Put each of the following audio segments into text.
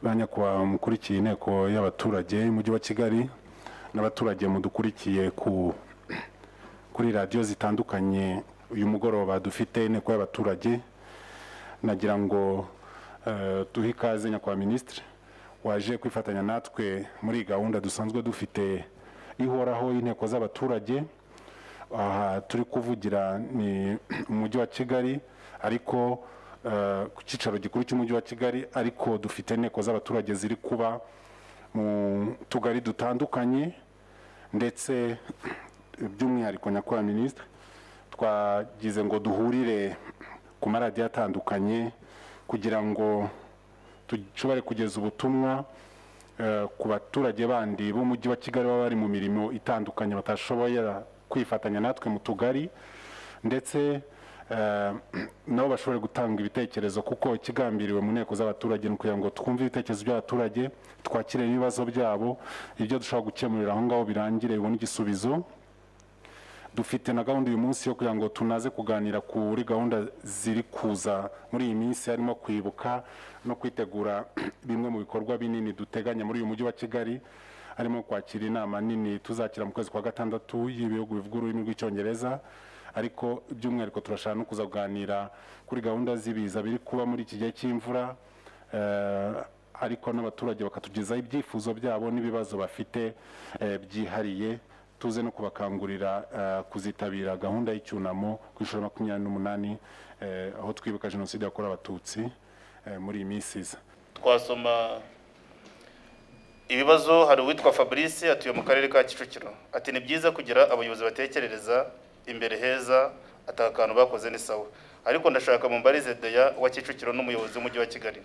ba nyakubahwa mukurikiye inteko y'abaturage y'umujyi wa kigali n'abaturage mudukurikiye ku kuri radiyo zitandukanye uyu mugoroba dufite inteko y'abaturage nagira ngo eh, duhe ikaze nyakubahwa minisitiri waje kwifatanya natwe muri iyi gahunda dusanzwe dufite ihoraho y'inteko z'abaturage aha turi kuvugira ni umujyi wa kigali ariko eh, ku cyicaro gikuru cy'umujyi wa kigali ariko dufite inteko z'abaturage ziri kuba mu tugari dutandukanye ndetse by'umwihariko nyakubahwa minisitiri twagize ngo duhurire ku maradiyo atandukanye kugira ngo dushobore kugeza ubutumwa eh, ku baturage bandi b'umujyi wa kigali baba bari mu mirimo itandukanye batashoboye kwifatanya natwe mu tugari ndetse eh, nabo bashobore gutanga ibitekerezo kuko ikigambiriwe mu nteko z'abaturage ni ukugira ngo twumve ibitekerezo by'abaturage twakire ibibazo byabo ibyo dushobora gukemurira aho ngaho birangire bibone igisubizo dufite na gahunda uyu munsi yo kugira ngo tunaze kuganira kuri gahunda ziri kuza muri iyi minsi harimo kwibuka no kwitegura bimwe mu bikorwa binini duteganya muri uyu mujyi wa kigali harimo kwakira inama nini tuzakira mu kwezi kwa gatandatu y'ibihugu bivuga ururimi rw'icyongereza ariko by'umwihariko turashaka no kuza kuganira kuri gahunda z'ibiza biri kuba muri iki gihe cy'imvura eh, ariko n'abaturage bakatugezaho ibyifuzo byabo n'ibibazo bafite eh, byihariye tuze no kubakangurira eh, kuzitabira gahunda y'icyunamo ku ishuri makumyabiri n'umunani eh, aho twibuka jenoside yakorewe abatutsi eh, muri iyi minsi iza twasoma ibibazo hari uwitwa fabrice atuye mu karere ka kicukiro ati ni byiza kugira abayobozi batekerereza imbere heza ati akantu bakoze ni sawa ariko ndashaka mu mbarize deya wa kicukiro n'umuyobozi w'umujyi wa kigali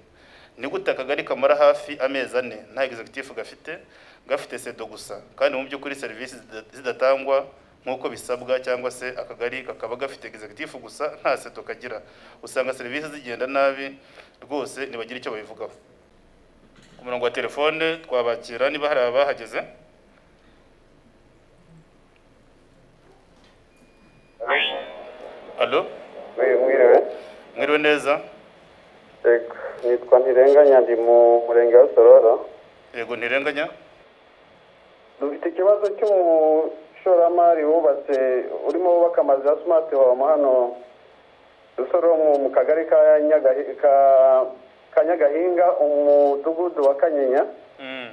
ni gute akagari kamara hafi amezi ane nta executive gafite gafite sedo gusa kandi mu by'ukuri serivisi zida- zidatangwa nk'uko bisabwa cyangwa se akagari kakaba gafite executive gusa nta sedo kagira usanga serivisi zigenda nabi rwose ntibagira icyo babivugaho ku murongo wa telefone twabakira niba hari abahageze Oui, alo oui, mwiriwe mwiriwe neza yego nitwa ntirenganya ndi mu murenge wa sororo yego ntirenganya dufite ikibazo cy'umushoramari wubatse urimo wubaka amazu ya smart home hano rusororo mu- mu kagari ka Nyagahi- ka- ka nyagahinga umudugudu wa kanyinya Mm.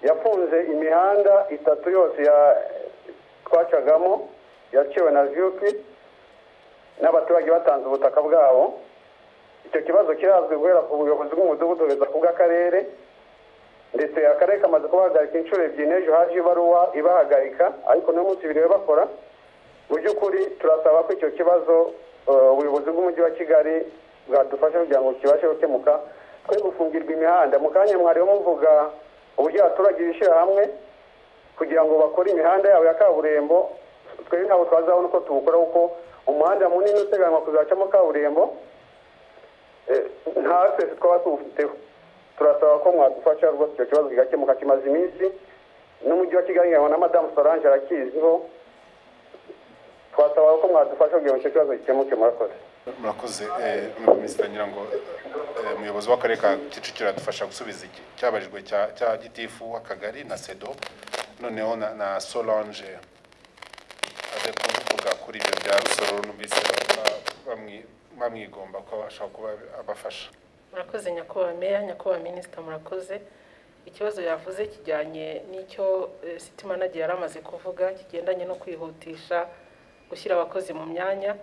yafunze imihanda itatu yose ya twacagamo yaciwe na vyuki n'abaturage batanze ubutaka bwabo icyo kibazo kirazwi guhera ku buyobozi bw'umudugudu kugeza ku bw'akarere ndetse akarere kamaze kubahagarika inshuro ebyiri n'ejo haje ibaruwa ibahagarika ariko no munsi biriwe bakora mu by'ukuri turasaba ko icyo kibazo eh, ubuyobozi bw'umujyi wa kigali bwadufasha kugira ngo kibashe gukemuka twe gufungirwa imihanda mu kanya mwariho muvuga uburyo abaturage bishyira hamwe kugira ngo bakore imihanda yabo ya kaburimbo twe ntabwo twazabona uko tuwukora kuko umuhanda munini uteganywa kuzacamo kaburimbo eh, nta sesi twaba tuwufiteho turasaba ko mwadufasha rwose icyo kibazo kigakemuka kimaze iminsi n'umujyi wa kigali nkabona madamu solange arakiziho twasaba ko mwadufasha kugira ngo icyo kibazo gikemuke murakoze murakoze eh, Honorable Minisitiri ngira ngo eh, umuyobozi w'akarere ka kicukiro adufasha gusubiza iki cyabajijwe cya cya gitifu w'akagari na sedo noneho na, na solange aze kuvuga kuri ibyo bya rusoro numvise ba- bamwi- bamwigomba ko ashobora kuba abafasha murakoze nyakubahwa meya nyakubahwa minisita murakoze ikibazo yavuze kijyanye n'icyo eh, city manager yari amaze kuvuga kigendanye no kwihutisha gushyira abakozi mu myanya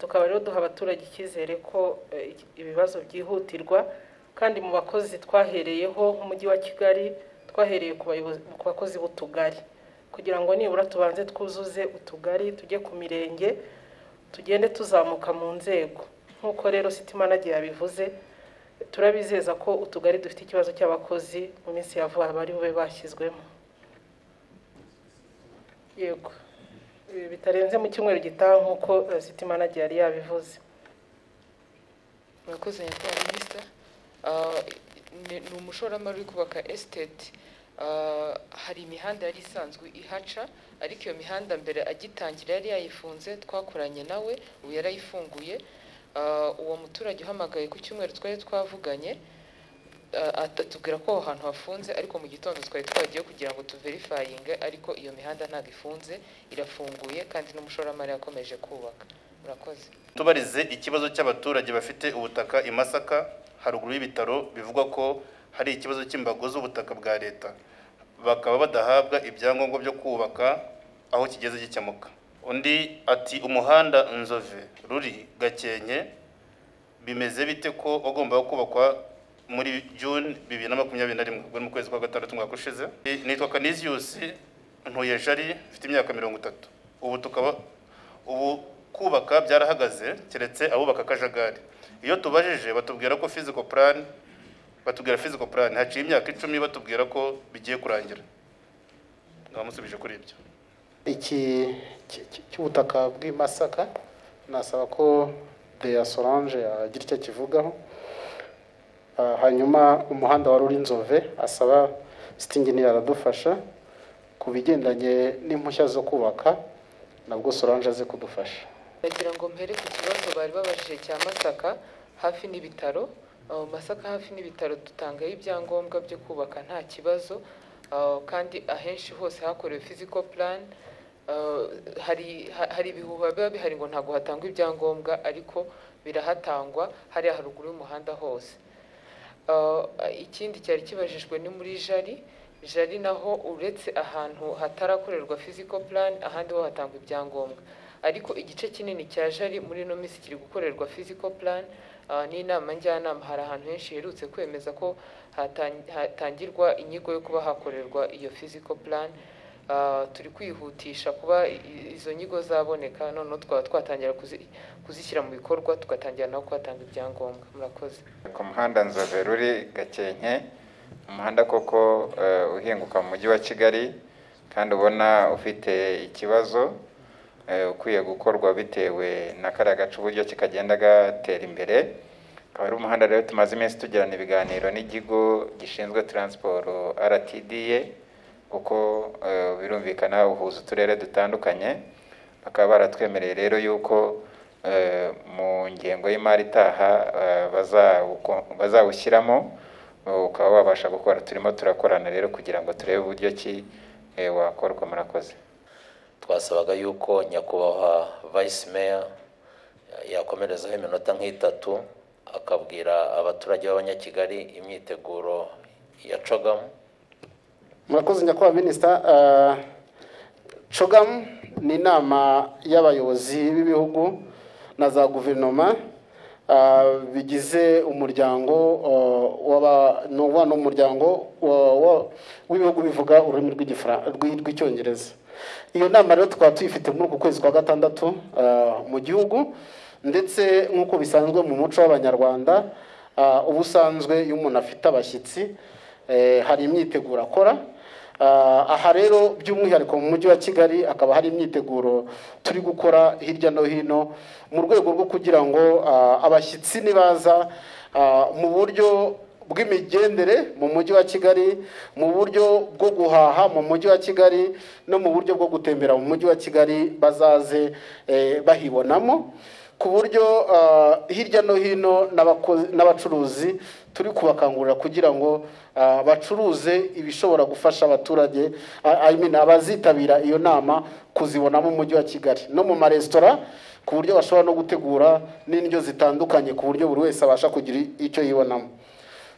tukaba rero duha abaturage icyizere ko eh, iki- ibibazo byihutirwa kandi mu bakozi twahereyeho nk'umujyi wa kigali twahereye ku bayobozi- ku bakozi b'utugari kugira ngo nibura tubanze twuzuze utugari tujye ku mirenge tugende tuzamuka mu nzego nk'uko rero city manager yabivuze turabizeza ko utugari dufite ikibazo cy'abakozi mu minsi ya vuba bari bube bashyizwemo yego Ibi bitarenze mu cyumweru gitaha nk'uko eh, city manager yari yabivuze murakoze nyakubahwa minisita Ah, ni ni umushoramari uri kubaka esiteti Ah, hari imihanda yari isanzwe ihaca ariko iyo mihanda mbere agitangira yari yayifunze twakoranye nawe ubu yarayifunguye Ah, uwo muturage uhamagaye ku cyumweru twari twavuganye ah, atubwira ko aho hantu hafunze ariko mu gitondo twari twagiye kugira ngo tuverifayinge ariko iyo mihanda ntabwo ifunze irafunguye kandi n'umushoramari yakomeje kubaka murakoze tubarize ikibazo cy'abaturage bafite ubutaka i Masaka haruguru y'ibitaro bivugwa ko hari ikibazo cy'imbago z'ubutaka bwa leta bakaba badahabwa ibyangombwa byo kubaka aho kigeze gikemuka undi ati umuhanda nzove ruri gakenke bimeze bite ko wagombaga kubakwa muri june bibiri na makumyabiri na rimwe ubwo ni mu kwezi kwa gatandatu mwaka ushize nitwa kaniziyusi ntuye jari mfite imyaka mirongo itatu ubu tukaba ubu kubaka byarahagaze keretse abubaka akajagari iyo tubajije batubwira ko physical plan batubwira physical plan haciye imyaka icumi batubwira ko bigiye kurangira ndabamusubije kuri ibyo iki ki- ki- cy'ubutaka bw'i Masaka nasaba ko Dea Solange agira icyo akivugaho Ah, hanyuma umuhanda wa Rurinzove asaba sitinginira aradufasha ku bigendanye n'impushya zo kubaka nabwo Solange aze kudufasha ndagira ngo mpere ku kibazo bari babajije cya masaka hafi n'ibitaro Uh, masaka hafi n'ibitaro dutangayo ibyangombwa byo kubaka nta kibazo Uh, kandi ahenshi hose hakorewe physical plan Uh, hari ha- hari ibihuha biba bihari ngo ntabwo hatangwa ibyangombwa ariko birahatangwa hariya haruguru y'umuhanda hose Uh, ikindi cyari kibajijwe ni muri jari jari naho uretse ahantu hatarakorerwa physical plan ahandi ho hatangwa ibyangombwa ariko igice kinini cya jari muri ino minsi kiri gukorerwa physical plan uh, n'inama njyanama hari ahantu henshi herutse kwemeza ko hatan- hatangirwa inyigo yo kuba hakorerwa iyo physical plan Uh, turi kwihutisha kuba i- i- izo nyigo zaboneka noneho twaba twatangira kuzi- kuzishyira mu bikorwa tugatangira naho kuhatanga ibyangombwa murakoze ku muhanda nzove ruri gakenke umuhanda koko eh, uhinguka mu mujyi wa kigali kandi ubona ufite ikibazo eh, ukwiye gukorwa bitewe na kariya gace uburyo kikagenda gatera imbere akaba ari umuhanda rero tumaze iminsi tugirana ibiganiro n'ikigo gishinzwe taransiporo rtda kuko eh, birumvikana uhuza uturere dutandukanye bakaba baratwemereye rero yuko eh, mu ngengo y'imari itaha eh, bazawuko- bazawushyiramo eh, ukaba wabasha gukora turimo turakorana rero kugira ngo turebe uburyo ki eh, wakorwa murakoze twasabaga yuko nyakubahwa vice mayor yakomerezaho iminota nk'itatu akabwira abaturage b'abanyakigali imyiteguro yacagamo murakoze nyakubahwa minisita Ah, cogamu ni inama y'abayobozi b'ibihugu na za guverinoma ah, bigize umuryango ah, w'aba- ni umubano w'umuryango wa- wa- w'ibihugu bivuga ururimi rw'igifra- rw'i- rw'icyongereza iyo nama rero tukaba tuyifite muri uku kwezi kwa gatandatu ah, mu gihugu ndetse nk'uko bisanzwe mu muco w'abanyarwanda ah, ubusanzwe iyo umuntu afite abashyitsi eh, hari imyiteguro akora Ah, aha rero by'umwihariko mu mujyi wa kigali hakaba hari imyiteguro turi gukora hirya no hino mu rwego rwo kugira ngo ah, abashyitsi nibaza ah, mu buryo bw'imigendere mu mujyi wa kigali mu buryo bwo guhaha mu mujyi wa kigali no mu buryo bwo gutembera mu mujyi wa kigali bazaze eh, bahibonamo ku buryo ah, hirya no hino n'abako- n'abacuruzi turi kubakangurira kugira ngo ah, bacuruze ibishobora gufasha abaturage ah, I mean, abazitabira iyo nama kuzibonamo umujyi wa kigali no mu maresitora ku buryo bashobora no gutegura n'indyo zitandukanye ku buryo buri wese abasha kugira icyo yibonamo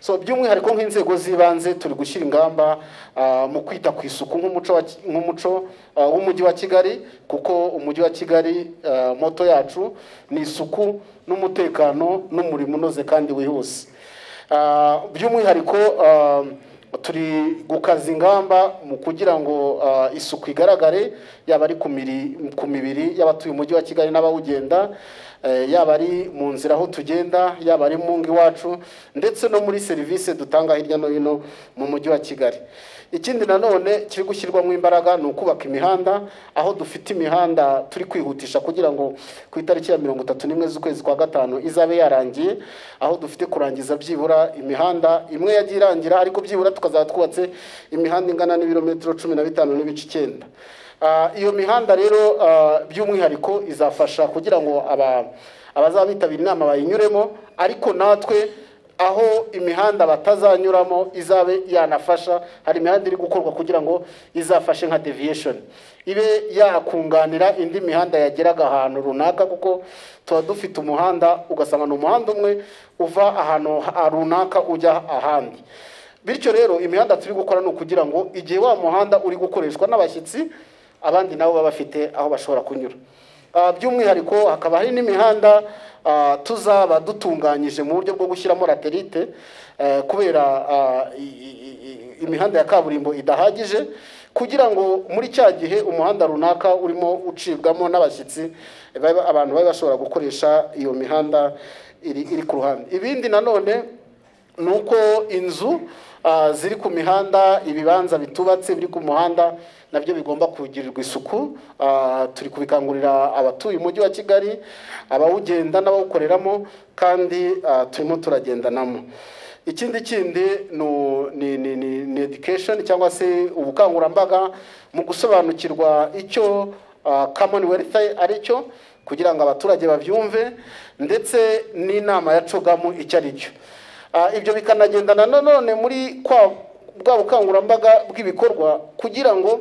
so by'umwihariko nk'inzego z'ibanze turi gushyira ingamba ah, mu kwita ku isuku nk'umuco wa Ki- nk'umuco ah, w'umujyi wa kigali kuko umujyi wa kigali ah, moto yacu ni isuku n'umutekano n'umurimo unoze kandi wihuse Ah, by'umwihariko ah, turi gukaza ingamba mu kugira ngo ah, isuku igaragare yaba ari ku miri- ku mibiri y'abatuye umujyi wa kigali n'abawugenda eh, yaba ari mu nzira aho tugenda yaba ari mu ngo iwacu ndetse no muri serivisi dutanga hirya no hino mu mujyi wa kigali ikindi nanone kiri gushyirwamo imbaraga ni ukubaka imihanda aho dufite imihanda turi kwihutisha kugira ngo ku itariki ya mirongo itatu n'imwe z'ukwezi kwa gatanu izabe yarangiye aho dufite kurangiza byibura imihanda imwe yagiye irangira ariko byibura tukazaba twubatse imihanda ingana n'ibirometero cumi na bitanu n'ibice icyenda Ah, iyo mihanda rero ah, by'umwihariko izafasha kugira ngo aba abazaba bitabira inama bayinyuremo ariko natwe aho imihanda batazanyuramo izabe yanafasha hari imihanda iri gukorwa kugira ngo izafashe nka deviyesheni ibe yakunganira indi mihanda yageraga ahantu runaka kuko tuba dufite umuhanda ugasanga ni umuhanda umwe uva ahantu ha- runaka ujya ahandi bityo rero imihanda turi gukora ni ukugira ngo igihe wa muhanda uri gukoreshwa n'abashyitsi abandi nabo baba bafite aho bashobora kunyura Ah, by'umwihariko hakaba hari n'imihanda ah, tuzaba dutunganyije mu buryo bwo gushyiramo laterite eh, kubera ah, i- i- i- i- imihanda ya kaburimbo idahagije kugira ngo muri cya gihe umuhanda runaka urimo ucibwamo n'abashyitsi babe- abantu babe bashobora gukoresha iyo mihanda iri iri ku ruhande ibindi nanone ni uko inzu ah, ziri ku mihanda ibibanza bitubatse biri ku muhanda nabyo bigomba kugirirwa isuku Ah, turi kubikangurira abatuye umujyi wa kigali abawugenda n'abawukoreramo kandi ah, turimo turagendanamo ikindi kindi ni u- ni ni- ni- ni education cyangwa se ubukangurambaga mu gusobanukirwa icyo ah, commonwealth ari cyo kugira ngo abaturage babyumve ndetse n'inama ya cogamu icyo ari cyo Ah, ibyo bikanagendana nanone muri kwa bwa bukangurambaga bw'ibikorwa kugira ngo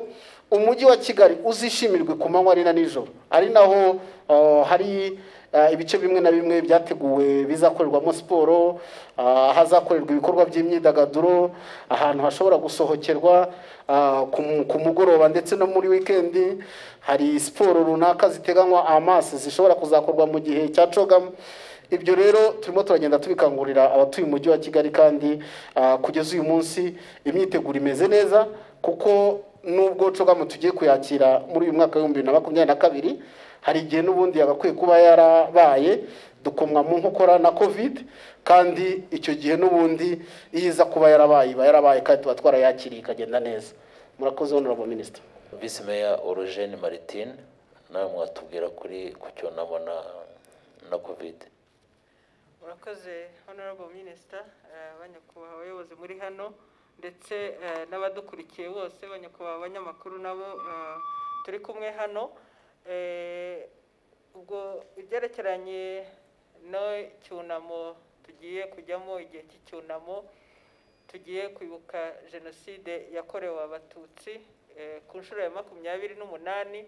umujyi wa kigali uzishimirwe ku manywa ari na nijoro ari naho ah, hari ah, ibice bimwe na bimwe byateguwe bizakorerwamo siporo ah, ahazakorerwa ibikorwa by'imyidagaduro ahantu hashobora gusohokerwa ah, ku mu- ku mugoroba ndetse no muri wikendi hari siporo runaka ziteganywa amaso zishobora kuzakorwa mu gihe cya cogamo ibyo rero turimo turagenda tubikangurira abatuye umujyi wa kigali kandi ah, kugeza uyu munsi imyiteguro imeze neza kuko nubwo cogamu tugiye kuyakira muri uyu mwaka w'ibihumbi bibiri na makumyabiri na kabiri hari igihe n'ubundi yagakwiye kuba yarabaye dukomwa mu nkokora na covid kandi icyo gihe n'ubundi iyo iza kuba yarabaye iba yarabaye kandi tuba twarayakiriye ikagenda neza murakoze honorable minister visi meya orogene maritine nawe mwatubwira kuri ku cyunamo na na kovide murakoze honorable minisita abanyakubahwa abayobozi muri hano ndetse eh, n'abadukurikiye bose abanyakubahwa abanyamakuru nabo eh, turi kumwe hano Eh, ubwo ibyerekeranye n'icyunamo tugiye kujyamo igihe cy'icyunamo tugiye kwibuka jenoside yakorewe abatutsi eh, ku nshuro ya makumyabiri n'umunani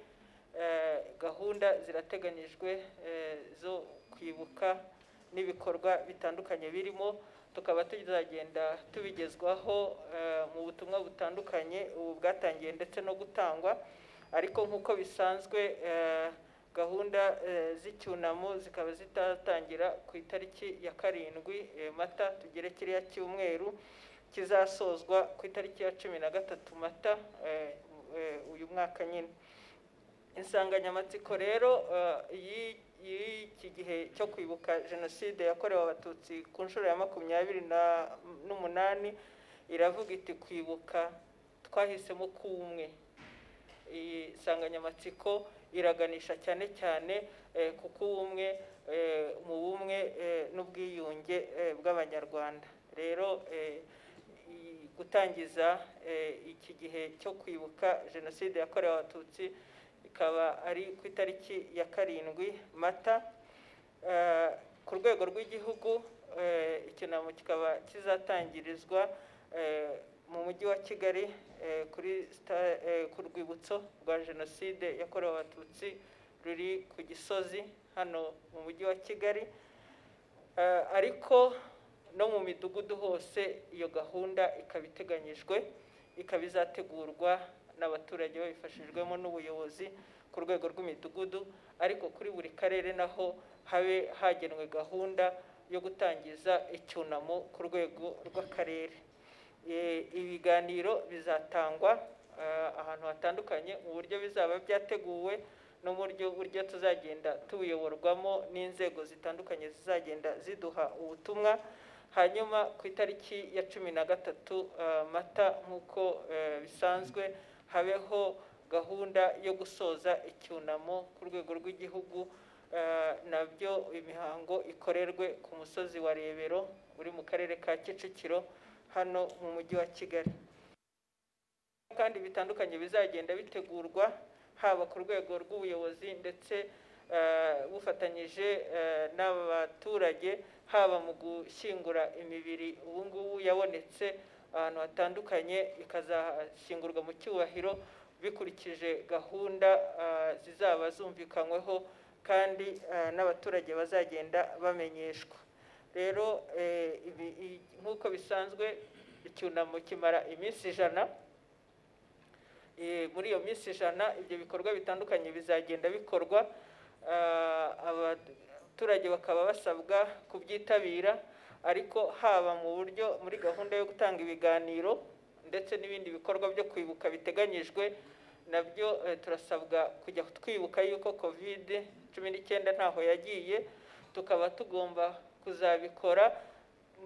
eh, gahunda zirateganyijwe eh, zo kwibuka n'ibikorwa bitandukanye birimo tukaba tuzagenda tubigezwaho eh, mu butumwa butandukanye ubu bwatangiye ndetse no gutangwa ariko nk'uko bisanzwe eh, gahunda eh, z'icyunamo zikaba zitatangira ku itariki ya karindwi eh, mata tugere kiriya cyumweru kizasozwa ku itariki ya cumi na gatatu mata eh, eh, uyu mwaka nyine insanganyamatsiko rero eh, y'i- y'iki gihe cyo kwibuka jenoside yakorewe abatutsi ku nshuro ya makumyabiri na- n'umunani iravuga iti kwibuka twahisemo k'umwe iyi nsanganyamatsiko iraganisha cyane cyane eh, ku kubumwe eh, mu bumwe eh, n'ubwiyunge eh, bw'abanyarwanda rero eh, i- gutangiza eh, iki gihe cyo kwibuka jenoside yakorewe abatutsi ikaba ari ku itariki ya karindwi mata Eh, ku rwego rw'igihugu eh, icyunamo kikaba kizatangirizwa eh, mu mujyi wa kigali eh, kuri sta- eh, ku rwibutso rwa jenoside yakorewe abatutsi ruri ku gisozi hano mu mujyi wa kigali Eh, ariko no mu midugudu hose iyo gahunda ikaba iteganyijwe ikaba izategurwa n'abaturage babifashijwemo n'ubuyobozi ku rwego rw'imidugudu ariko kuri buri karere naho habe hagenwe gahunda yo gutangiza icyunamo ku rwego rw'akarere Eh, ibiganiro bizatangwa eh, ahantu hatandukanye mu buryo bizaba byateguwe no mu buryo buryo tuzagenda tubuyoborwamo n'inzego zitandukanye zizagenda ziduha ubutumwa hanyuma ku itariki ya cumi na gatatu eh, mata nk'uko eh, bisanzwe habeho gahunda yo gusoza icyunamo ku rwego rw'igihugu eh, nabyo imihango ikorerwe ku musozi wa rebero uri mu karere ka kicukiro hano mu mujyi wa kigali kandi bitandukanye bizagenda bitegurwa haba ku rwego rw'ubuyobozi ndetse eh, bufatanyije eh, n'abaturage haba mu gushyingura imibiri ubu ngubu yabonetse ahantu hatandukanye ikazashyingurwa mu cyubahiro bikurikije gahunda eh, zizaba zumvikanyweho kandi eh, n'abaturage bazagenda bamenyeshwa rero eh, ibi- i- nk'uko bisanzwe icyunamo kimara iminsi ijana Eh, muri iyo minsi ijana ibyo bikorwa bitandukanye bizagenda bikorwa Ah, abaturage bakaba basabwa kubyitabira ariko haba mu buryo muri gahunda yo gutanga ibiganiro ndetse n'ibindi bikorwa byo kwibuka biteganyijwe nabyo eh, turasabwa kujya twibuka yuko kovide cumi n'icyenda ntaho yagiye tukaba tugomba kuzabikora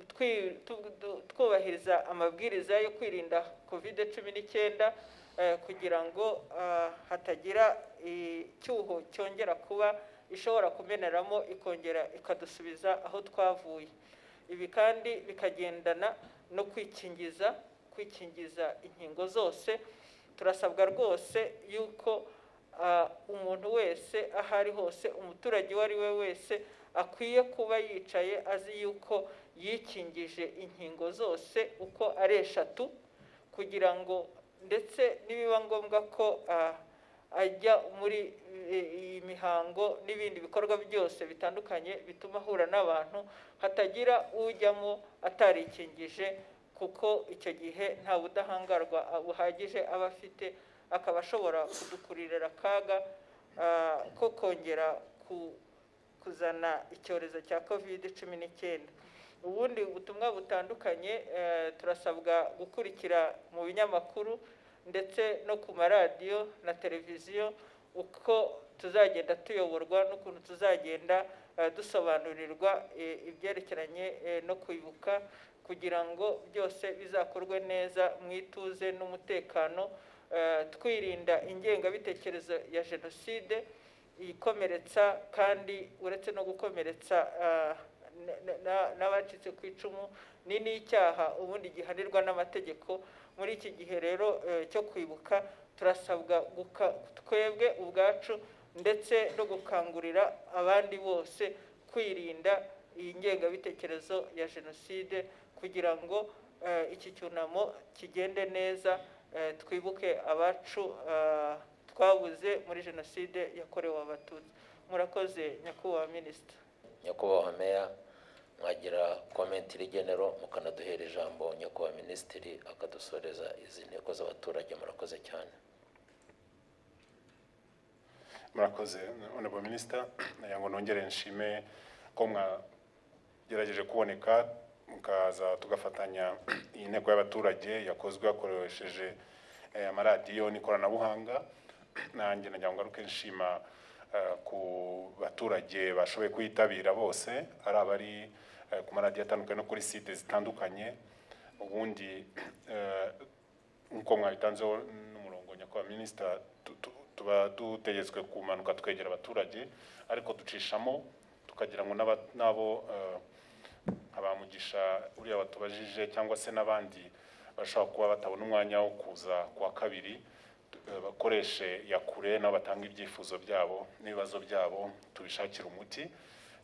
twi- tu- tu- twubahiriza amabwiriza yo kwirinda covid cumi n'icyenda eh, kugira ngo ah, hatagira icyuho cyongera kuba ishobora kumeneramo ikongera ikadusubiza aho twavuye ibi kandi bikagendana no kwikingiza kwikingiza inkingo zose turasabwa rwose yuko ah, umuntu wese aho ari hose umuturage uwo ari we wese akwiye kuba yicaye azi yuko yikingije inkingo zose uko ari eshatu kugira ngo ndetse nibiba ngombwa ko ah, ajya muri eh, iyi mihango n'ibindi bikorwa byose bitandukanye bituma ahura n'abantu hatagira ujyamo atarikingije kuko icyo gihe nta budahangarwa buhagije aba afite akaba ashobora kudukuririra akaga ah, ko kongera ku- kuzana icyorezo cya kovide cumi n'icyenda ubundi butumwa butandukanye eh, turasabwa gukurikira mu binyamakuru ndetse no ku maradiyo na televiziyo uko tuzagenda tuyoborwa n'ukuntu tuzagenda eh, dusobanurirwa eh, ibyerekeranye eh, no kwibuka kugira ngo byose bizakorwe neza mu ituze n'umutekano eh, twirinda ingengabitekerezo ya jenoside ikomeretsa kandi uretse no gukomeretsa ah, na- na- na- n'abacitse ku icumu ni n'icyaha ubundi gihanirwa n'amategeko muri iki gihe rero eh, cyo kwibuka turasabwa guka- twebwe ubwacu ndetse no gukangurira abandi bose kwirinda iyi ngengabitekerezo ya jenoside kugira ngo eh, iki cyunamo kigende neza eh, twibuke abacu ah, twabuze muri jenoside yakorewe abatutsi murakoze nyakubahwa minisita nyakubahwa meya mwagira komenti rigenero mukanaduhera ijambo nyakubahwa minisitiri akadusoreza izi nteko z'abaturage murakoze cyane murakoze honorable minister nagira ngo nongere nshime ko mwagerageje kuboneka mukaza tugafatanya iyi nteko y'abaturage yakozwe hakoresheje eh, amaradiyo n'ikoranabuhanga nanjye nagira ngo ngaruke nshima eh, ku baturage bashoboye kuyitabira bose ari abari eh, ku maradiyo atandukanye no kuri site zitandukanye ubundi eh, nk'uko mwabitanzeho n'umurongo nyakubahwa minisita tu- tu- tuba dutegetswe kumanuka twegera abaturage ariko ducishamo tukagira ngo n'aba- n'abo eh, abamugisha uriya batubajije cyangwa se n'abandi bashobora kuba batabona umwanya wo kuza ku wa kabiri eh, bakoreshe ya kure nabo batanga ibyifuzo byabo n'ibibazo byabo tubishakire umuti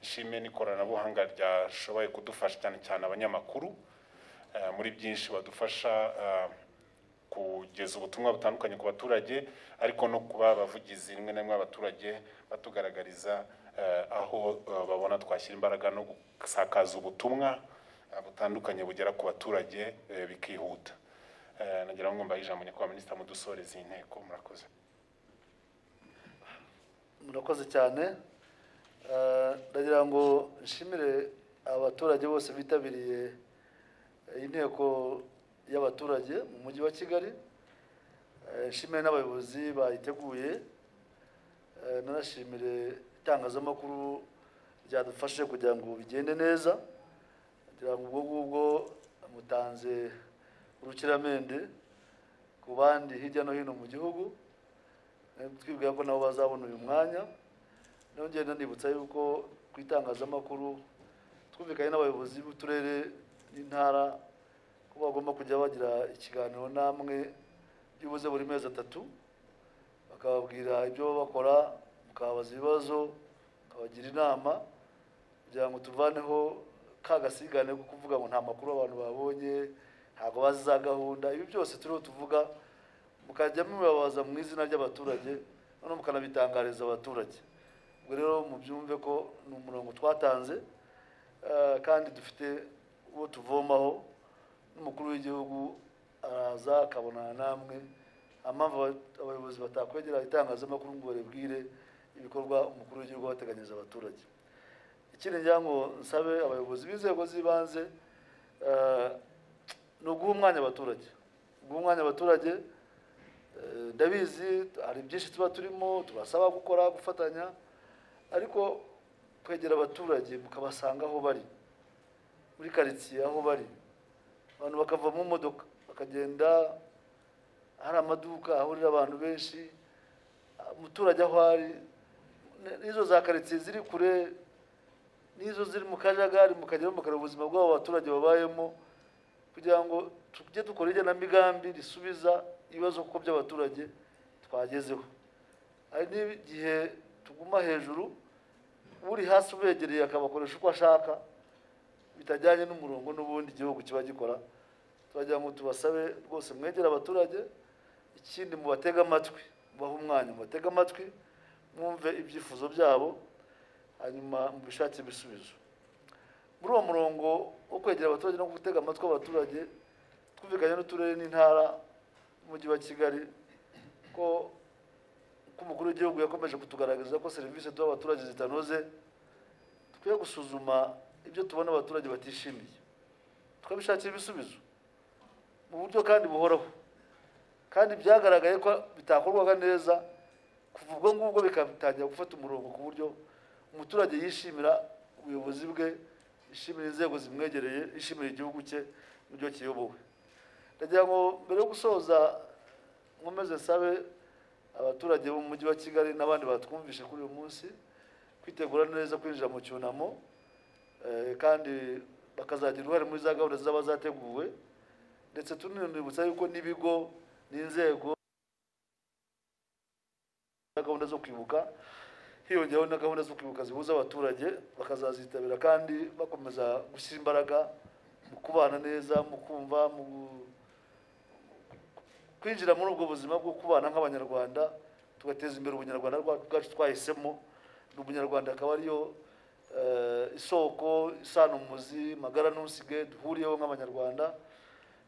ishime n'ikoranabuhanga ryashoboye kudufasha cyane cyane abanyamakuru eh, muri byinshi badufasha eh, kugeza ubutumwa butandukanye ku baturage ariko no kuba abavugizi rimwe na rimwe abaturage batugaragariza eh, aho eh, babona twashyira imbaraga no gusakaza ubutumwa eh, butandukanye bugera ku baturage eh, bikihuta Eh, nagira ngo mbahe ijambo nyakubahwa minisita mudusoreze iyi nteko murakoze murakoze cyane Eh, ndagira ngo nshimire abaturage bose bitabiriye eh, inteko y'abaturage mu mujyi wa kigali Eh, nshimire n'abayobozi bayiteguye Eh, nanashimire itangazamakuru ryadufashe kugira ngo bigende neza ngira ngo ubwo ngubwo mutanze urukiramende ku bandi hirya no hino mu gihugu twibwira ko nabo bazabona uyu mwanya nongeye nanibutsa yuko ku itangazamakuru twumvikanye n'abayobozi b'uturere n'intara ko bagomba kujya bagira ikiganiro namwe byibuze buri mezi atatu bakababwira ibyo bakora mukababaza ibibazo abagira inama kugira ngo tuvaneho ka gasigane ko kuvuga ngo nta makuru abantu babonye ntabwo bazi za gahunda ibi byose turiho tuvuga mukajya mubabaza mu izina ry'abaturage noneho mukanabitangariza abaturage ubwo rero mubyumve ko ni umurongo twatanze eh, kandi dufite uwo tuvomaho n'umukuru w'igihugu araza akabonana namwe impamvu aba- abayobozi batakwegera itangazamakuru ngo baribwire ibikorwa umukuru w'igihugu abateganyiriza abaturage ikindi ngira ngo nsabe abayobozi b'inzego z'ibanze eh, ni uguha umwanya abaturage guha umwanya abaturage eh, ndabizi hari byinshi tuba turimo tubasaba gukora gufatanya ariko kwegera abaturage mukabasanga aho bari muri karitsiye aho bari abantu bakava mu modoka bakagenda hari amaduka ahurira abantu benshi umuturage aho ari n'izo za karitsiye ziri kure n'izo ziri mu kajagari mukajyaho mukareba ubuzima bw'abo baturage babayemo kugira ngo tujye dukora igenamigambi risubiza ibibazo kuko by'abaturage twagezeho hari n'igihe tuguma hejuru uri hasi ubegereye akabakoresha uko ashaka bitajyanye n'umurongo n'ubundi igihugu kiba gikora turagira ngo tubasabe rwose mwegere abaturage ikindi mubatege amatwi mubahe umwanya mubatege amatwi mwumve ibyifuzo byabo hanyuma mubishakire ibisubizo muri uwo murongo wo kwegera abaturage no gutega amatwi abaturage twumvikanye n'uturere n'intara n'umujyi wa kigali ko ko umukuru w'igihugu yakomeje kutugaragariza ko serivisi duha abaturage zitanoze dukwiye gusuzuma ibyo tubona abaturage batishimiye tukabishakira ibisubizo mu buryo kandi buhoraho kandi byagaragaye ko bitakorwaga neza kuva ubwo ngubwo bikatangira gufata umurongo ku buryo umuturage yishimira ubuyobozi bwe yishimira inzego zimwegereye yishimira igihugu cye n'ibyo kiyobowe ndagira ngo mbere yo gusoza nkomeze nsabe abaturage bo mu mujyi wa kigali n'abandi batwumvishe kuri uyu munsi kwitegura neza kwinjira mu cyunamo eh, kandi bakazagira uruhare muri za gahunda zaba zateguwe ndetse tunibutsa yuko n'ibigo n'inzego na gahunda zo kwibuka hiyongeyeho na gahunda zo kwibuka zihuza abaturage bakazazitabira kandi bakomeza gushyira imbaraga mu kubana neza mu kumva mu kwinjira muri ubwo buzima bwo kubana nk'abanyarwanda tugateza imbere ubunyarwanda bwa- bwacu twahisemo ni ubunyarwanda akaba ariyo eh, isoko isano umuzi magara ntusige duhuriyeho nk'abanyarwanda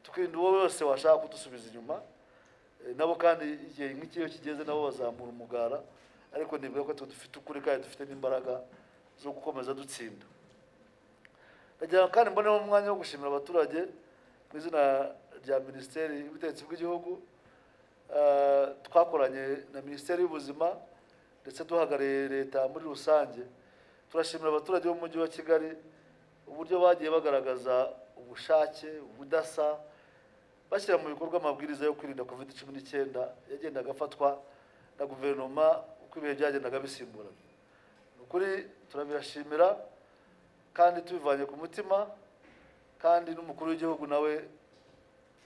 tukirinda uwo wese washaka kudusubiza inyuma Eh, nabo kandi igihe nk'iki iyo kigeze nabo bazamura umugara ariko nibuka ko twe dufite ukuri kandi dufite n'imbaraga zo gukomeza dutsinda ndagira ngo kandi mboneho umwanya wo gushimira abaturage mu izina rya minisiteri y'ubutegetsi bw'igihugu Eh, twakoranye na minisiteri y'ubuzima ndetse duhagarariye leta muri rusange turashimira abaturage b'umujyi wa kigali uburyo bagiye bagaragaza ubushake ubudasa bashyira mu bikorwa amabwiriza yo kwirinda covid cumi n'icyenda yagendaga afatwa na guverinoma uko ibihe byagendaga bisimburana ni ukuri turabirashimira kandi tubivanye ku mutima kandi n'umukuru w'igihugu nawe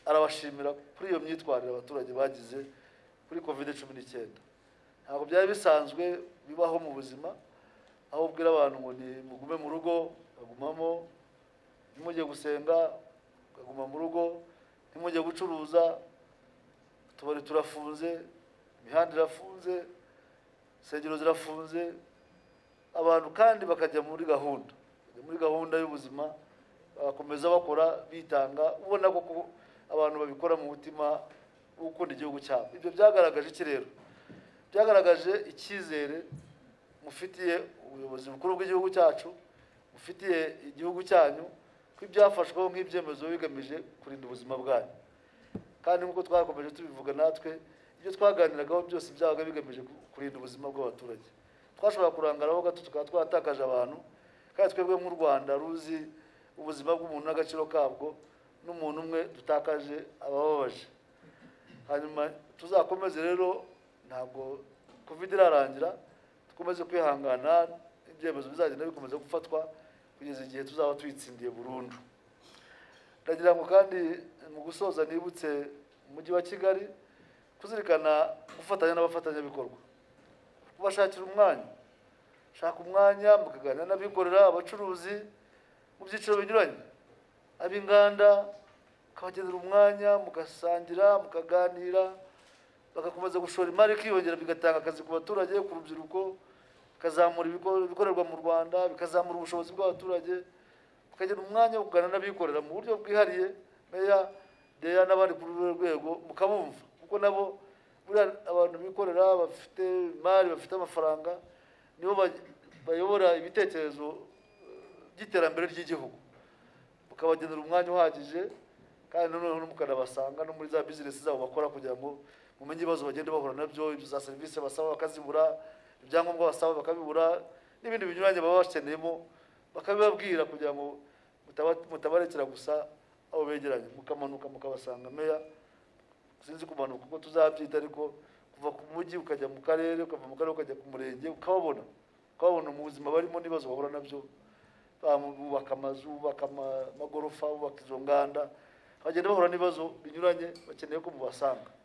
arabashimira kuri iyo myitwarire abaturage bagize kuri covid cumi n'icyenda ntabwo byari bisanzwe bibaho mu buzima aho ubwira abantu ngo ni mugume mu rugo bagumamo ntimujye gusenga mukaguma mu rugo ntimujye gucuruza utubari turafunze imihanda irafunze insengero zirafunze abantu kandi bakajya muri gahunda bakajya muri gahunda y'ubuzima bagakomeza bakora bitanga ubona ko ku- abantu babikora mu mutima wo gukunda igihugu cyabo ibyo byagaragaje iki rero byagaragaje icyizere mufitiye ubuyobozi bukuru bw'igihugu cyacu mufitiye igihugu cyanyu ko ibyafashweho nk'ibyemezo bigamije kurinda ubuzima bwanyu kandi nk'uko twakomeje tubivuga natwe ibyo twaganiragaho byose byabaga bigamije ku- kurinda ubuzima bw'abaturage twashobora kurangaraho gato tukaba twatakaje abantu kandi twebwe nk'u rwanda ruzi ubuzima bw'umuntu n'agaciro kabwo n'umuntu umwe dutakaje abababaje hanyuma tuzakomeze rero ntabwo covid irarangira dukomeze kwihangana ibyemezo bizagenda bikomeza gufatwa kugeza igihe tuzaba tuyitsindiye burundu ndagira ngo kandi mu gusoza nibutse umujyi wa kigali kuzirikana gufatanya n'abafatanyabikorwa kubashakira umwanya shaka umwanya mukaganira n'abikorera abacuruzi mu byiciro binyuranye ab'inganda mukabagenera umwanya mugasangira mukaganira bagakomeza gushora imari ikiyongera bigatanga akazi ku baturage ku rubyiruko bikazamura ibigo- ibikorerwa mu rwanda bikazamura ubushobozi bw'abaturage mukagira umwanya wo kuganira n'abikorera mu buryo bwihariye meya deya n'abandi ku rundi rwego mukabumva kuko nabo buriya abantu bikorera bafite imari bafite amafaranga nibo ba- bayobora ibitekerezo eh, by'iterambere ry'igihugu mukabagenera umwanya uhagije kandi noneho mukanabasanga no muri za bizinesi zabo bakora kugira ngo mumenye ibibazo bagenda bahura nabyo ibyo za serivisi basaba bakazibura ibyangombwa basaba bakabibura n'ibindi binyuranye baba bakeneyemo bakabibabwira kugira ngo mutaba- mutabarekera gusa abo begeranye mukamanuka mukabasanga meya sinzi kumanuka uko tuzabyita ariko kuva ku mujyi ukajya mu karere ukava mu karere ukajya ku murenge ukababona ukababona mu buzima barimo n'ibibazo bahura nabyo bubaka amazu bubaka ama- amagorofa bubaka izo nganda bagenda bahura n'ibibazo binyuranye bakeneye ko mubasanga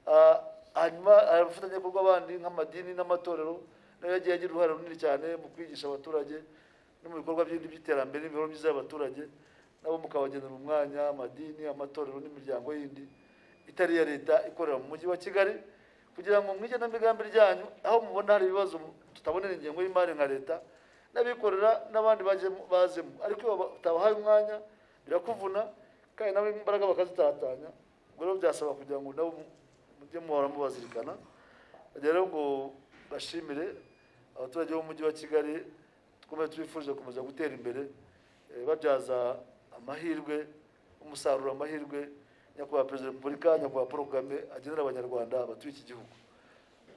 Ah, hanyuma abafatanyabikorwa bandi nk'amadini n'amatorero nayo yagiye agira uruhare runini cyane mu kwigisha abaturage no mu bikorwa by'indi by'iterambere n'imibereho myiza y'abaturage nabo mukabagenera umwanya amadini amatorero n'imiryango yindi itari iya leta ikorera mu mujyi wa kigali kugira ngo mu igenamigambi ryanyu aho mubona hari ibibazo tutabonera ingengo y'imari nka leta n'abikorera n'abandi bajemo- bazemo ariko iyo baba- utabahaye umwanya birakuvuna kandi nawe imbaraga bakazitatanya ubwo rero byasaba kugira ngo nabo mu- mujye muhora mubazirikana rero ngo bashimire abaturage b'umujyi wa kigali twumve tubifurije gukomeza gutera imbere eh, babyaza amahirwe umusaruro amahirwe nyakubahwa perezida wa repubulika nyakubahwa paul kagame agenera abanyarwanda batuye iki gihugu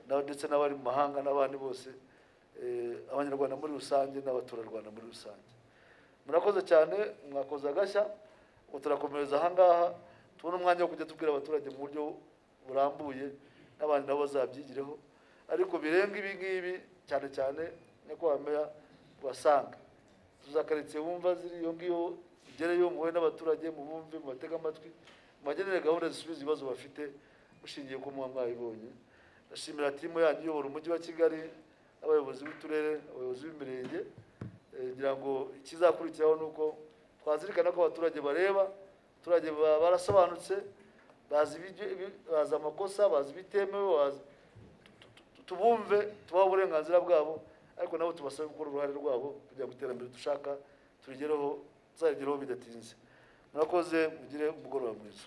na ndetse n'abari mu mahanga n'abandi bose eh, abanyarwanda muri rusange n'abaturarwanda muri rusange murakoze cyane mwakoze agashya ngo turakomereza ahangaha tubone umwanya wo kujya tubwira abaturage mu buryo burambuye n'abandi nabo bazabyigireho ariko birenga ibi ngibi cyane cyane nyakubahwa meya tubasanga tuzakaritsiye wumva ziri iyo ngiyo igereyo muhuye n'abaturage mubumve mubatege amatwi mubagenere gahunda zisubiza ibibazo bafite mushingiye ku muba mwayibonye ndashimira timu yanyu iyobora umujyi wa kigali abayobozi b'uturere abayobozi b'imirenge Eh, ngira ngo ikizakurikiraho ni uko twazirikana ko abaturage bareba abaturage ba- barasobanutse bazi ibijye- ibi- bazi amakosa bazi ibitemewe bazi tubumve tubahe uburenganzira bwabo ariko nabo tubasabe gukora uruhare rwabo kugira ngo iterambere dushaka turigereho tuzarigereho bidatinze murakoze mugire umugoroba mwiza